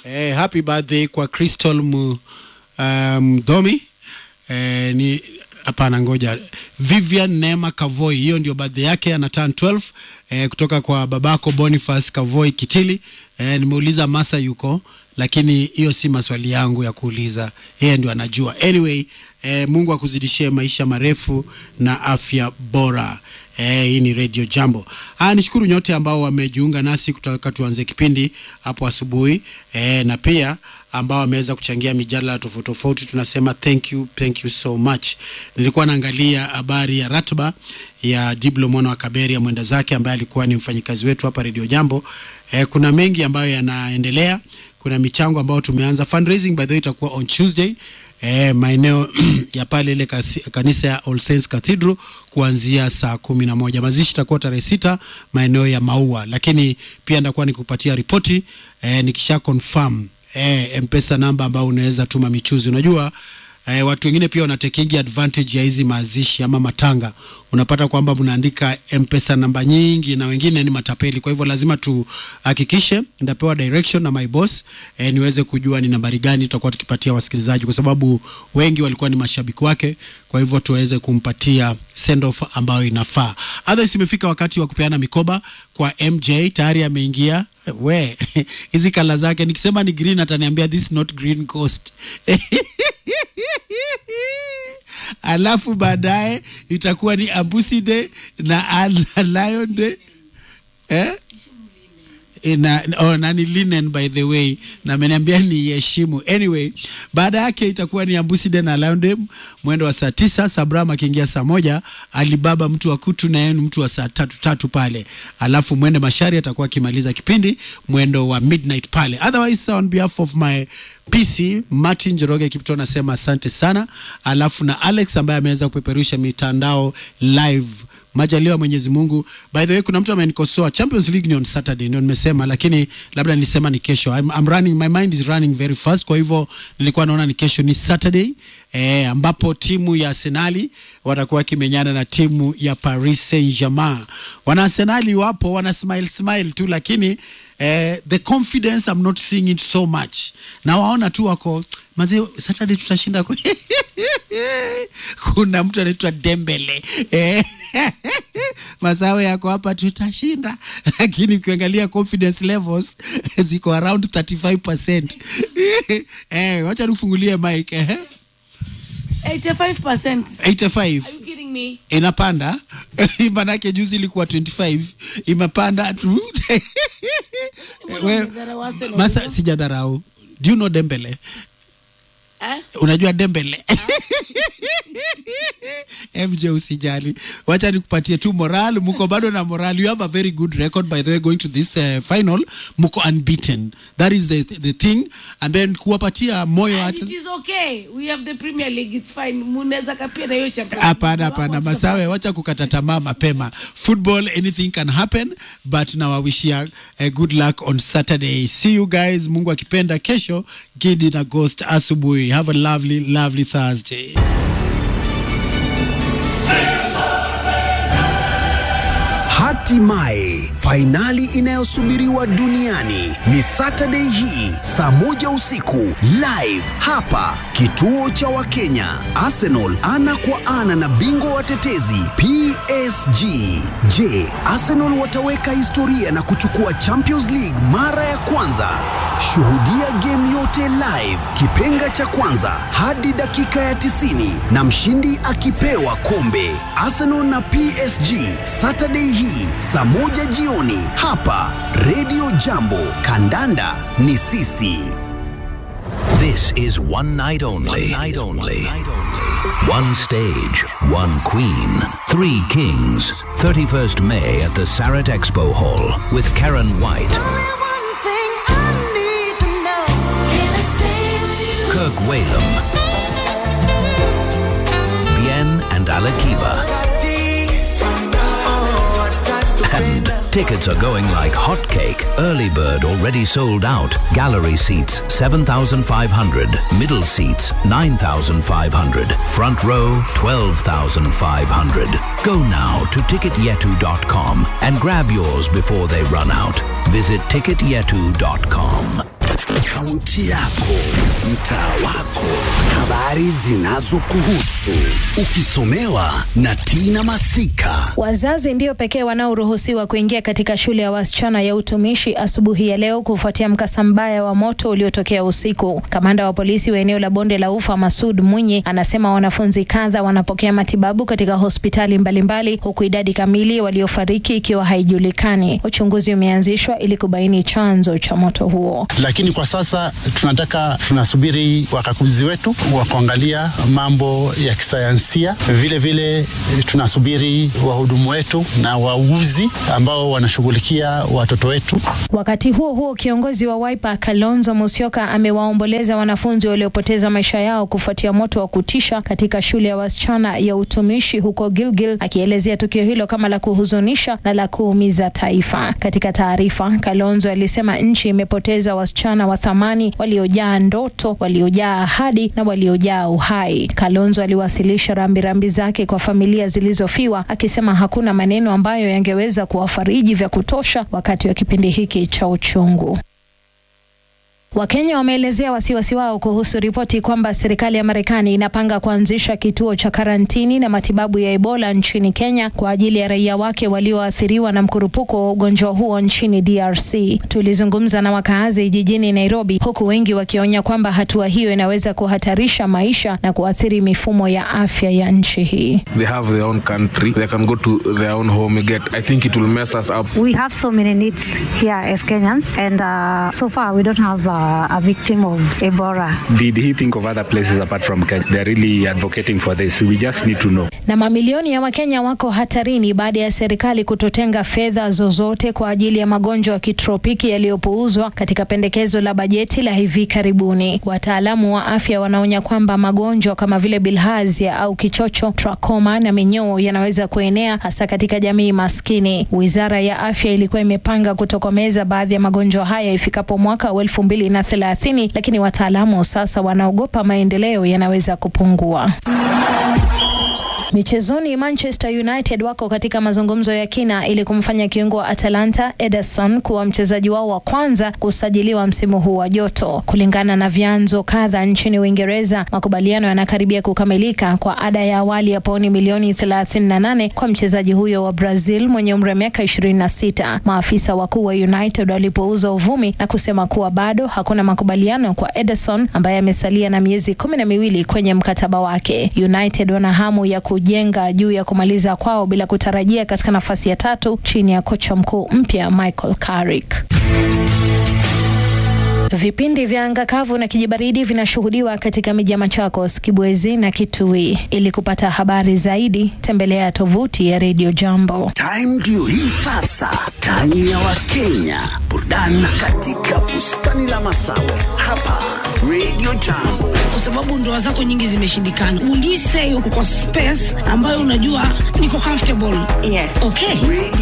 Eh, happy birthday kwa Crystal Mu, Mdomi. eh, ni hapana, ngoja Vivian Neema Kavoi, hiyo ndio birthday yake, ana turn 12 eh, kutoka kwa babako Boniface Kavoi Kitili. Eh, nimeuliza Masa yuko, lakini hiyo si maswali yangu ya kuuliza, yeye ndio anajua. Anyway, eh, Mungu akuzidishie maisha marefu na afya bora. Eh, hii ni Radio Jambo. Ah, nishukuru nyote ambao wamejiunga nasi kutoka tuanze kipindi hapo asubuhi eh, na pia ambao wameweza kuchangia mijadala tofauti tofauti, tunasema thank you, thank you so much. Nilikuwa naangalia habari ya ratiba ya Diblo mwana wa Kaberi ya mwenda zake ambaye alikuwa ni mfanyikazi wetu hapa Radio Jambo. Eh, kuna mengi ambayo yanaendelea. Kuna michango ambayo tumeanza fundraising, by the way itakuwa on Tuesday eh, maeneo ya pale ile kasi- kanisa ya All Saints Cathedral kuanzia saa kumi na moja. Mazishi itakuwa tarehe sita maeneo ya Maua, lakini pia ndakuwa nikupatia ripoti eh, nikisha confirm eh, mpesa namba ambao unaweza tuma michuzi. Unajua eh, watu wengine pia wanatekingi advantage ya hizi mazishi ama matanga. Unapata kwamba mnaandika mpesa namba nyingi na wengine ni matapeli. Kwa hivyo lazima tuhakikishe, ndapewa direction na my boss eh, niweze kujua ni nambari gani tutakuwa tukipatia wasikilizaji, kwa sababu wengi walikuwa ni mashabiki wake. Kwa hivyo tuweze kumpatia send off ambayo inafaa. Otherwise, imefika wakati wa kupeana mikoba kwa MJ, tayari ameingia we hizi kala zake, nikisema ni green ataniambia this not green coast alafu baadaye itakuwa ni Ambusi Day na Al- Lion Day eh? na oh, nani linen by the way na ameniambia ni heshimu anyway baada yake itakuwa ni ambusi de na Lion Day mwendo wa saa tisa sabram akiingia saa moja alibaba mtu wa kutu na yenu mtu wa saa tatu tatu pale alafu mwende mashari atakuwa akimaliza kipindi mwendo wa midnight pale otherwise on behalf of my PC Martin Joroge Kipto nasema asante sana alafu na Alex ambaye ameweza kupeperusha mitandao live majaliwa Mwenyezi Mungu. By the way, kuna mtu amenikosoa Champions League ni on Saturday, ndio nimesema, lakini labda nilisema ni kesho. I'm, I'm running, my mind is running very fast, kwa hivyo nilikuwa naona ni kesho, ni Saturday eh, ambapo timu ya Arsenali watakuwa wakimenyana na timu ya Paris Saint-Germain. Wana Arsenali wapo wana smile smile tu, lakini eh, the confidence I'm not seeing it so much. Na waona tu wako mazee, Saturday tutashinda kwe- kuna mtu anaitwa Dembele eh, masawe yako hapa tutashinda, lakini ukiangalia confidence levels ziko around 35%. eh, wacha nifungulie mic eh, 85%. 85 Are you kidding me? inapanda manake juzi ilikuwa 25 imepanda tu We- Umedharau Arsenal masa hivyo? sijadharau do you know dembele Eh? unajua dembele mj usijali wacha nikupatie tu moral mko bado na moral you have a very good record by the way going to this uh, final mko unbeaten that is the, the thing and then kuwapatia moyo And hata it is okay. We have the Premier League. It's fine. Munaweza kapia na hiyo Champions hapana League. hapana Wako masawe wacha kukata tamaa mapema football anything can happen but nawawishia uh, good luck on saturday see you guys mungu akipenda kesho gidi na ghost asubuhi have a lovely lovely thursday Hatimaye fainali inayosubiriwa duniani ni Saturday hii saa moja usiku live hapa kituo cha Wakenya. Arsenal ana kwa ana na bingwa watetezi PSG. Je, Arsenal wataweka historia na kuchukua Champions League mara ya kwanza? Shuhudia game yote live, kipenga cha kwanza hadi dakika ya 90 na mshindi akipewa kombe. Arsenal na PSG Saturday hii saa moja jioni hapa Radio Jambo. Kandanda ni sisi. This is one night only. One night only. One stage, one queen, three kings. 31st May at the Sarat Expo Hall with Karen White, Kirk Whalum, Bien and Alakiba. And tickets are going like hotcake. Early bird already sold out. Gallery seats 7,500. Middle seats 9,500. Front row 12,500. Go now to ticketyetu.com and grab yours before they run out. Visit ticketyetu.com. kaunti yako, mtaa wako, habari zinazokuhusu, ukisomewa na Tina Masika. Wazazi ndio pekee wanaoruhusiwa kuingia katika shule ya wasichana ya utumishi asubuhi ya leo kufuatia mkasa mbaya wa moto uliotokea usiku. Kamanda wa polisi wa eneo la bonde la ufa Masud Mwinyi anasema wanafunzi kadha wanapokea matibabu katika hospitali mbalimbali huku idadi kamili waliofariki ikiwa haijulikani. Uchunguzi umeanzishwa ili kubaini chanzo cha moto huo. lakini kwa sasa tunataka tunasubiri wakaguzi wetu wa kuangalia mambo ya kisayansia. Vile vile tunasubiri wahudumu wetu na wauguzi ambao wanashughulikia watoto wetu. Wakati huo huo, kiongozi wa Wiper Kalonzo Musyoka amewaomboleza wanafunzi waliopoteza maisha yao kufuatia moto wa kutisha katika shule ya wasichana ya utumishi huko Gilgil, akielezea tukio hilo kama la kuhuzunisha na la kuumiza taifa. Katika taarifa, Kalonzo alisema nchi imepoteza wasichana wa thamani waliojaa ndoto, waliojaa ahadi na waliojaa uhai. Kalonzo aliwasilisha rambirambi zake kwa familia zilizofiwa, akisema hakuna maneno ambayo yangeweza kuwafariji vya kutosha wakati wa kipindi hiki cha uchungu. Wakenya wameelezea wasiwasi wao kuhusu ripoti kwamba serikali ya Marekani inapanga kuanzisha kituo cha karantini na matibabu ya Ebola nchini Kenya kwa ajili ya raia wake walioathiriwa na mkurupuko wa ugonjwa huo nchini DRC. Tulizungumza na wakaazi jijini Nairobi, huku wengi wakionya kwamba hatua hiyo inaweza kuhatarisha maisha na kuathiri mifumo ya afya ya nchi hii. they have their own country they can go to their own home get i think it will mess us up We have so many needs here as Kenyans, and uh, so far we don't have uh, a victim of Ebola. Did he think of other places apart from Kenya? They're really advocating for this. We just need to know. Na mamilioni ya Wakenya wako hatarini baada ya serikali kutotenga fedha zozote kwa ajili ya magonjwa ya kitropiki yaliyopuuzwa katika pendekezo la bajeti la hivi karibuni. Wataalamu wa afya wanaonya kwamba magonjwa kama vile bilharzia au kichocho, trakoma na minyoo yanaweza kuenea hasa katika jamii maskini. Wizara ya afya ilikuwa imepanga kutokomeza baadhi ya magonjwa haya ifikapo mwaka wa elfu mbili na thelathini, lakini wataalamu sasa wanaogopa maendeleo yanaweza kupungua. Michezoni, Manchester United wako katika mazungumzo ya kina ili kumfanya kiungo wa Atalanta Ederson kuwa mchezaji wao wa kwanza kusajiliwa msimu huu wa joto. Kulingana na vyanzo kadha nchini Uingereza, makubaliano yanakaribia kukamilika kwa ada ya awali ya pauni milioni 38 kwa mchezaji huyo wa Brazil mwenye umri wa miaka 26. Maafisa wakuu wa United walipouza uvumi na kusema kuwa bado hakuna makubaliano kwa Ederson ambaye amesalia na miezi kumi na miwili kwenye mkataba wake. United wana hamu ya kujenga juu ya kumaliza kwao bila kutarajia katika nafasi ya tatu chini ya kocha mkuu mpya Michael Carrick. Vipindi vya anga kavu na kijibaridi vinashuhudiwa katika miji ya Machakos, Kibwezi na Kitui. Ili kupata habari zaidi, tembelea tovuti ya Radio Jambo. Time ndio hii sasa, time ya Wakenya, burudani katika bustani la Masawe hapa Radio Jambo. kwa sababu ndoa zako nyingi zimeshindikana. Will you say uko kwa space ambayo unajua niko comfortable? Yes. Okay. Radio